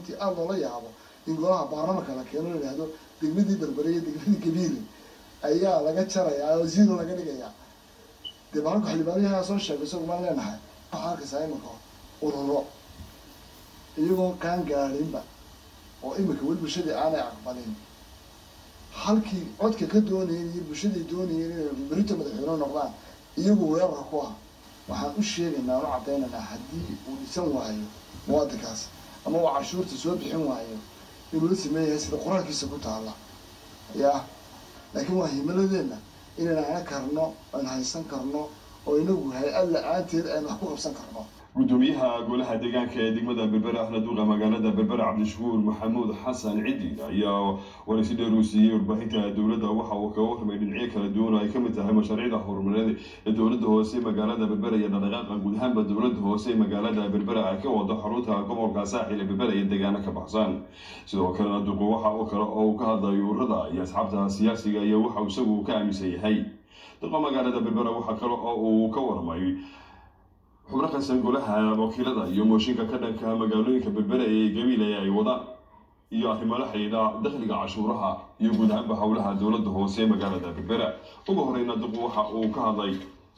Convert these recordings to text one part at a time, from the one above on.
runtii aada loola yaabo in golaha baarlamanka la keeno la yidhahdo degmadii berbere iyo degmadii gabiile ayaa laga jarayaa oo zero laga dhigayaa dee baarlanka xildhibaanayaha soo sheegay isagu maan leenahay waxaa arkaysaa iminka ururo iyagoo kaan gaadhinba oo iminka weli bulshadii aanay aqbalin halkii codka ka doonayeen iyo bulshadii doonayeen inay berito madaxweyne noqdaan iyagu weerar ku ah waxaan u sheegaynaa aan u caddaynaynaa haddii uu dhisan waayo muwaadinkaas ama uu cashuurta soo bixin waayo inuu la sameeyahay sida qur-aankiisa ku taala ya laakiin waa himiladeenna inayna ana karno aan haysan karno oo inagu hay-ad la-aanteed aynu wax ku qabsan karno gudoomiyaha golaha deegaanka ee degmada berbere ahna duuqa magaalada berbere cabdishakuur maxamuud xasan cidi ayaa waraysi dheer uu siiyey warbaahinta dowladda waxa uu kaga warramay dhinacyo kala duwan oo ay kamid tahay mashaariicda horumarineed ee dowladda hoose magaalada berbere iyo dhaqdhaqaaqa guud ahaanba dowladda hoose magaalada berbere ay ka wado xarunta gobolka saaxil ee berbere iyo deegaano ka baxsan sidoo kalena duqu waxa uu kale oo uu ka hadlayo ururada iyo asxaabta siyaasiga iyo waxa isagu ka aaminsan yahay duqa magaalada berbere waxa kale oo uu ka warramay xubno kasan golaha wakiilada iyo mooshinka ka dhanka magaalooyinka berbere ee gabiile ay wadaan iyo arrimo la xidhiidha dakhliga cashuuraha iyo guud ahaanba howlaha dowladda hoose magaalada berbere ugu horeyna duqu waxa uu ka hadlay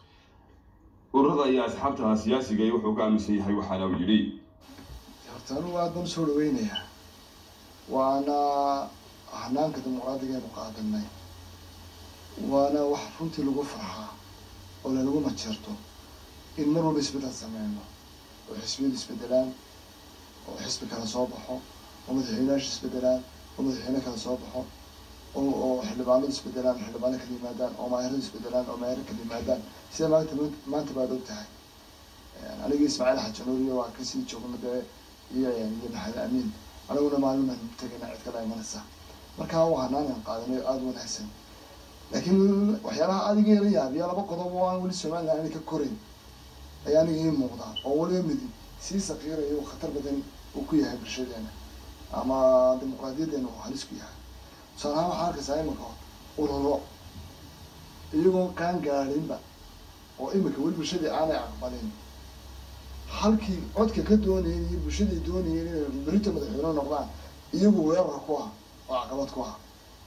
ururada iyo asxaabta siyaasiga iyo wuxuu ka aaminsan yahay waxaana uu yidhi horta anugu aad baan usoo dhaweynayaa waana hanaanka dimuqraadiga aynu qaadanay waana wax runtii lagu farxaa oo lalagu majeerto in mar walba isbeddel sameyno oo xisbiyadu isbedelaan oo xisbi kale soo baxo oo madaxweyneyaasha isbedelaan oo madaxweyne kale soo baxo oo oo xildhibaanadu isbedelaan oo xildhibaano kala yimaadaan oo maayaradu isbedelaan oo maayaro kala yimaadaan sida maanta maanta baad og tahay aniga ismaaciil xajanuuriyo waa kasii joogno dee iyo iyo maxamed amiin aniguna maalin baan tegayna cid kale imanaysa markaa waa hanaanan qaadanay oo aada wanaagsan laakiin waxyaalaha adiga yala yaabiya laba qodob oo aan weli somaliland aanay ka korayn ayaa aniga ii muuqdaa oo waliba midi sii saqiirayo uu khatar badan uu ku yahay bulshadeena ama dimuqraadiyadeena uu halis ku yahay tusaale ahaan waxaa arkaysaa iminka ururo iyagoo kaan gaadhinba oo iminka weli bulshadii aanay aqbalin halkii codka ka doonayeen iyo bulshadii doonayeen inay berito madaxweyne noqdaan iyagu weerar ku ah oo caqabad ku ah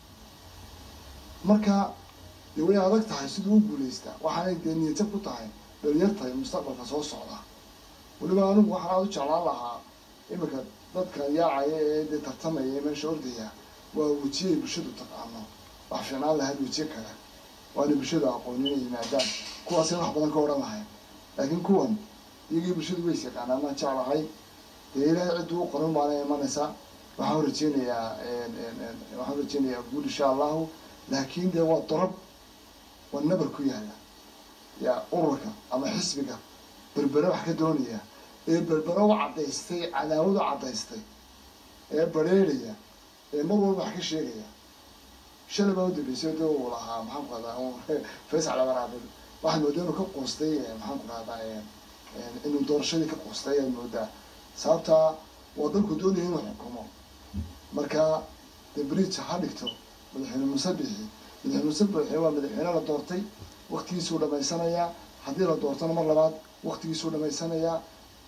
marka dee way adag tahay siduu u guulaystaa waxaanay dee niyadjab ku tahay dhalinyarta mustaqbalka soo socda weliba anigu waxaan aada u jeclaan lahaa iminka dadka yaacaya ee dee tartamaya ee meesha ordaya waa wejiyay bulshadu taqaano wax fiicnaan lahayd wejiye kale waana bulshadu aqoon inay yimaadaan kuwaasay wax badan ka odhan lahayn laakiin kuwan iyagii bulshadu ways yaqaanaa maan jeclahay dee ilaahay cidduu u qoran baana imanaysaa waxaan rajeynayaa waxaan rajeynayaa guul insha allahu laakiin dee waa dorob waa nabar ku yaala yaa ururka ama xisbiga berbere wax ka doonaya ee berbere u caddaystay cadaawad u caddaystay ee bareeraya ee mar walba wax ka sheegaya shalay baa udambeysay de uu lahaa maxaan ku rahdaa faysal abaraabil waxaad moodaa inuu ka quustay maxaan ku rahdaa inuu doorashadii ka quustay ayaad moodaa sababtaa waa dalku doonaya inuu xukumo marka de bridge ha dhigto madaxweyne muuse bixi madaxweyne muuse bixi waa madaxweyne la doortay waktigiisuu dhamaysanayaa haddii la doortona mar labaad waktigiisuu dhamaysanayaa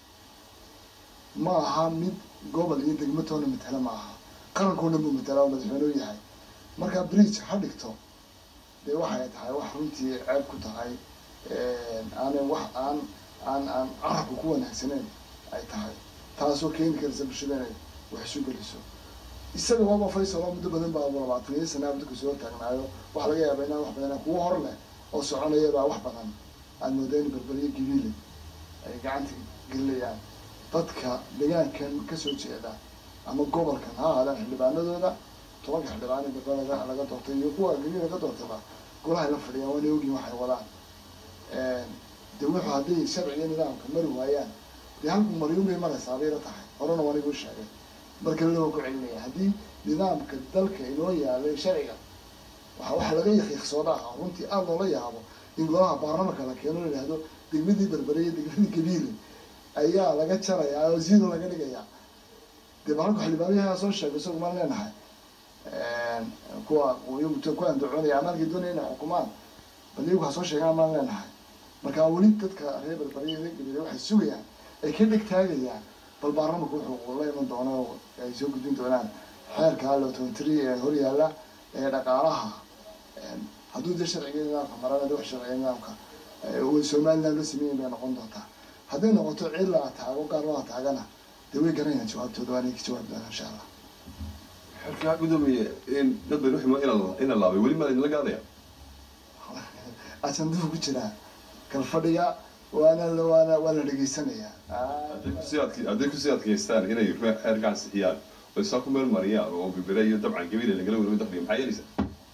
ma aha mid gobol iyo degmatoona matala ma aha qaranko dhan buu matala oo madaxweyneu yahay marka bridge ha dhigto dee waxay tahay wax runtii ceeb ku tahay aanay wax aan aan aan carabka ku wanaagsaneyn ay tahay taasoo keeni karaysa bulshada inay wax isu geliso isaga waaba faysal oo muddo badan baa labaatan iyo sanaa dadku soo taagnaayo waxaa laga yaaba inaan wax badan kuwa hor leh oo soconaya baa wax badan aada moodaa in berberiyo gabiile ay gacanta gelinayaan dadka deegaankan kasoo jeeda ama gobolkan ha ahaadaan xildhibaanadooda tobanka xildhibaan ee berber laga laga doortay iyo kuwa gabiil laga doortayba golahay la fadhiyaan waana ogin waxay wadaan de wuxuu hadday sharciga nidaamka mari waayaan dee halku maryuun bay maraysaa bayla tahay horena waan igu sheegay marka loo ku celinaya haddii nidaamka dalka inoo yaalay sharciga waa waxa laga yaqiiqsooda ah runtii aada loola yaabo in golaha baarlamanka la keeno la yihahdo degmadii berbere iyo degmadii gabiile ayaa laga jarayaa oo zero laga dhigayaa dee baalanka xildhibaanayaha soo sheegay isagu maan leenahay kuwa iyagu ku andacoonaya ama halkay doonaya inay xukumaan bal iyagu ha soo sheegaan maan leenahay marka weli dadka reer berbere iyo reer gabiile waxay sugayaan ay ka dheg taagayaan bal baarlamanku wuxuu la iman doona oo ay soo gudbin doonaan xeerka allo tontri ee horyaalla ee dhaqaalaha hadduu de sharciga nidaamka marana de wax sharciga nidaamka somaliland loo sameeyin bay noqon doontaa hadday noqoto cid la ataago gaar loo ataagana dee way garanayaan jawaabtooda waanay ka jawaabi doonaa insha allah xerkaa gudoomiye dad baynu ximo ina laabay weli maa idinla gaadaya ajanduhu ku jiraa kalfadhiga waana waana waa la dhegeysanayaa hadday kusii adkaystaan inay xeerkaan sixiyaan oo isaa ku meel mariyaan oo bibire iyo dabcan gabile lagala wareego dakhliga maxaa yeelaysaa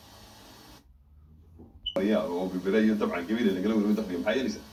mariyaan oo bibire iyo dabcan gabile lagala wareego dakhliga maxaa yeelaysaa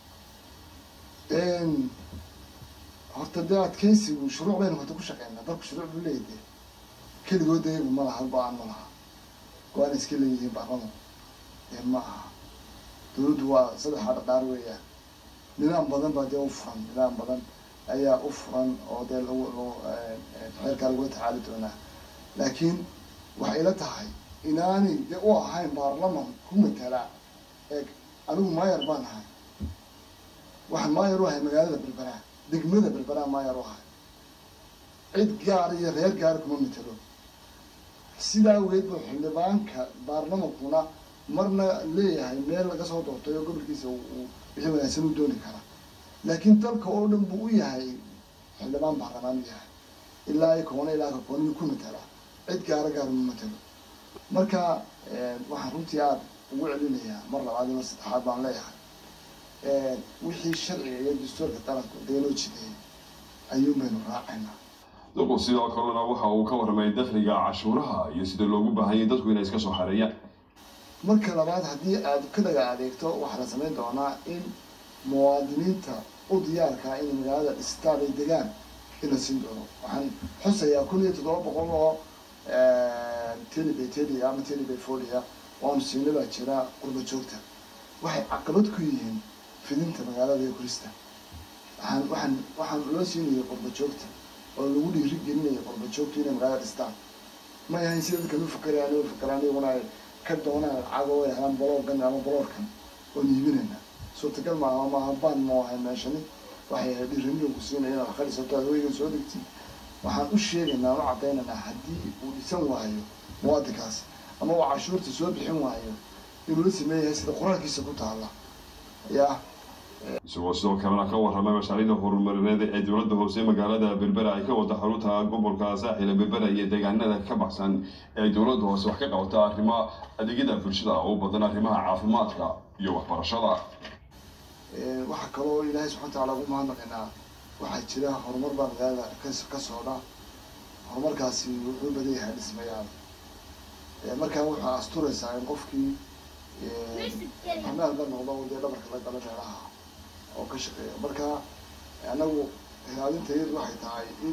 horta dee adkeysigu shuruuc baynu horta ku shaqeynaa dalku shuruuc buu leeyahy dee keligood iyagu ma laha halba-aan ma laha go-aan iska leeyihiin baarlaman ee ma aha dawladdu waa saddexa dhaqaar weeyaan nidaam badan baa dee u furan nidaam badan ayaa u furan oo dee lagu lagu xeerkaa lagula tacaali doonaa laakiin waxay ila tahay inaanay dee u ahayn baarlaman ku matala eeg anigu maayar baan ahay waxaan maayar u ahay magaalada berberaa degmada berberaa maayar u ahay cid gaar iyo reer gaar kuma matalo sidaa awgeed buu xildhibaanka baarlamankuna marna leeyahay meel laga soo doortay oo gobolkiisa uu wixii wanaagsan u dooni karaa laakiin dalka oo dhan buu u yahay xildhibaan baarlamaan u yahay ilaa i koona ilaa ka koona ku matala cid gaara gaar uma matalo marka waxaan runtii aada ugu celinayaa mar labaad iyo mar saddexaad baan leeyahay wixii sharciga iyo dastuurka daranku dee loo jideeyay ayuun baynu raacaynaa duqu sidoo kalena waxa uu ka warramay dakhliga cashuuraha iyo sida loogu baahanyay dadku inay iska soo xareeyaan marka labaad haddii aad ka dhaga adeegto waxaa la samayn doonaa in muwaadiniinta u diyaarkaa inay magaalada dhistaan ay degaan in la siin doono waxaan xusayaa kun iyo toddoba boqol oo telibay telia ama telibay folia waanu siina baa jira qurba joogta waxay caqabad ku yihiin fidinta magaalada iyo kurista waxaan waxaan waxaan loo siinayay qurba joogta oo lagu dhiiri gelinaya qurba joogta inay magaalada dhistaan ma yahayn sida dadkan u fakerayaan u fakeraan iyaguna ay ka doonaan lacago way helaan boloogan ama boloorkan oon iibinayna suurtagal maaha maaha baan ma ahay meeshani waxay ahayd dhiiranida ku siinaya inaad akhrisato adweyga soo degtid waxaan u sheegaynaa u cadaynaynaa haddii uu dhisan waayo muwaadinkaasi ama uu cashuurta soo bixin waayo inuu la sameeyahay sida qoraalkiisa ku taalla yaa isagoo sidoo kalena ka warramay mashaariicda horumarineed ee dowladda hoose magaalada berbera ay ka wada xarunta gobolka saaxila berbera iyo deegaanada ka baxsan ee dowladda hoose wax ka qabata arrimo adeegyada bulshada u badan arrimaha caafimaadka iyo waxbarashada waxaa kaloo ilaahay subxana watacaala ugu mahadnaqaynaa waxaa jira horumar baa magaalada ka socda horumarkaasi wuxuu badan yahay dhismayaal markaa waxaa asturaysaa in qofkii amaalba noqdo dee dhabarka la galo meelaha oo ka shaqeeya marka anagu ilaalinta iyadu waxay tahay in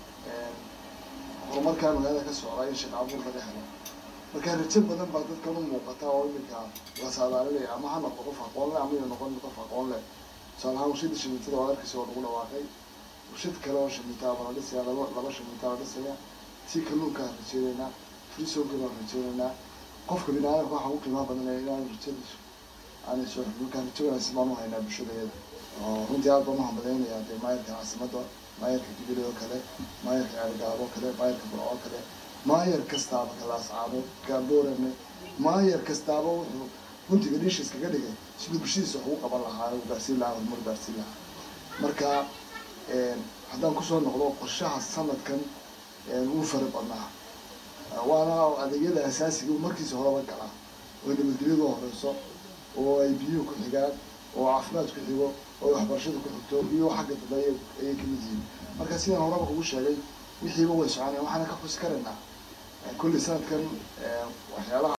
horumarkaa magaalada ka socda in shaqa abuur laga helo marka rajo badan baa dadkan u muuqata oo iminka la saadaalinaya ama ha noqdo qof aqoon leh ama ina noqon qof aqoon leh tusaale ahaan warshada shamiitada oo arkaysa oo lagu dhawaaqay warshad kale oo shamiitaa baa la dhisaya laba laba shamiitaa la dhisaya tii kalluunkaan rajeynaynaa frisoonka baan rajeynaynaa qofka bini-aadamka waxaa ugu qiimaha badanaya inaan rajadiisu aanay soo markaa rajo wanaagsan baan u haynaa bulshadayada oo runtii aad baan u hambaleynayaa dee maayarka caasimada maayarka gibile oo kale maayarka ceelgaabo oo kale maayarka burco oo kale maayar kastaaba kalaascaabo gaaboorame maayar kastaaba wuxuu guntiga dhiisha iskaga dhigay siduu bulshadiisa wax ugu qaban lahaa u gaarsiin lahaa horumar gaarsiin lahaa marka haddaan kusoo noqdo qorshaha sanadkan wuu fara badnaa waana adeegyada asaasiga markiisa horeba galaa oo nabadgelyadu horeyso oo ay biyuhu ku xigaan oo caafimaad ku xigo oo waxbarashada ku xigto iyo xagga dambe ayay kamid yihiin marka sidaan horeba kugu sheegay wixiiba way soconayaan waxaana ka xusi karaynaa kulli sanadkan waxyaalaha